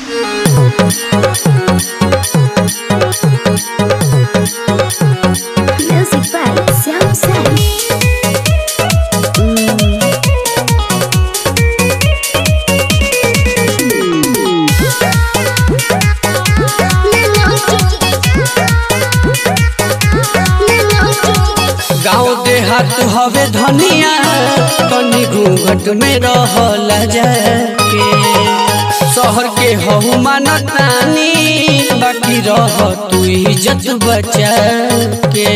Music by Sam Sam. गाँव देहात हवे धनिया तनी घूंघट में रहल जाके शहर के हहु मानतानी बाकी रह तू इज्जत बचा के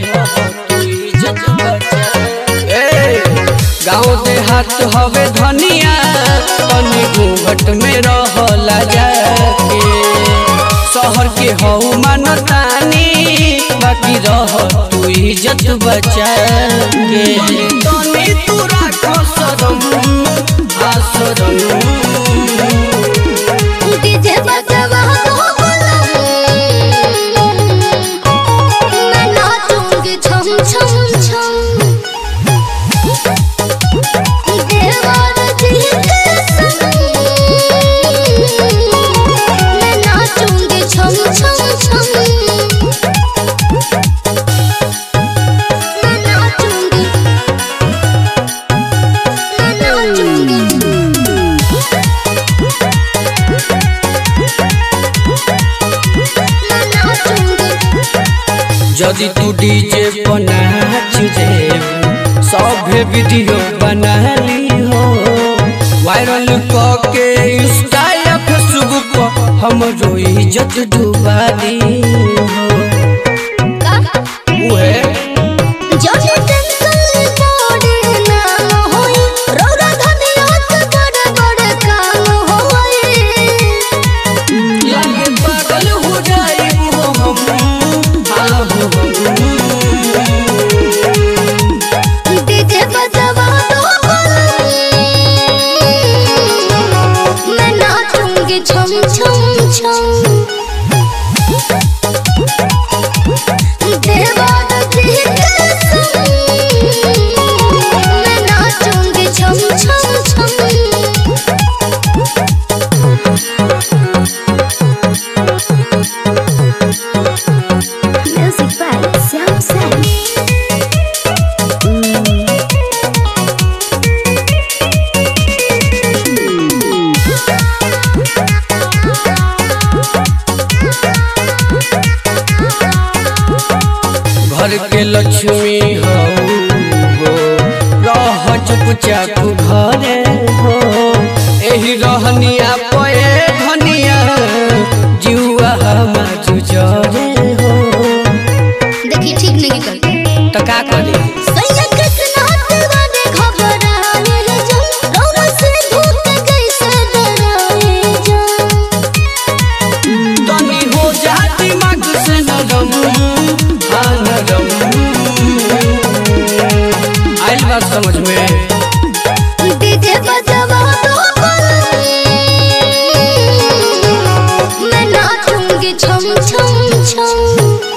ए, गाँव देहात हवे धनिया तनी घूंघट में रहल जाके शहर के हऊ मानतानी बाकी रह तू इज्जत बचा के तनी तू राख शरम आ शरम डीजे बजवा दो मैं नाचूंगी छम छम छम देवर जी के संग मैं नाचूंगी छम छम छम मैं नाचूंगी मैं नाचूंगी मैं नाचूंगी यदि तू डीजे पर नाच रे सभे वीडियो बना ली हो वायरल क के इंस्टा या फेसबुक पर हमरो इज्जत डुबा दी हो उहे जब टेंशन पड़े ना होई रौरा धनिया के बड़े बड़े काम होई लागे पागल हो जाए वो हम हाँ हो डीजे बजवा दो मैं नाचूंगी छम छम छम देवार जी के संग मैं नाचूंगी छम छम छम Music by Sam Sam. घर के लक्ष्मी हो हो रह चुपचाप घरे हो एही रहनिया पे धनिया जुआ हमार जरे हो देखिए ठीक नहीं कर तो का करी सैया कृष्णा दीवाने घबराए जन रौरा से भूत कैसे डराए जन तनी हो जा दिमाग से नरम हाँ नरम आइल बात समझ में डीजे बजवा दो मैं नाचूंगी छम छम छम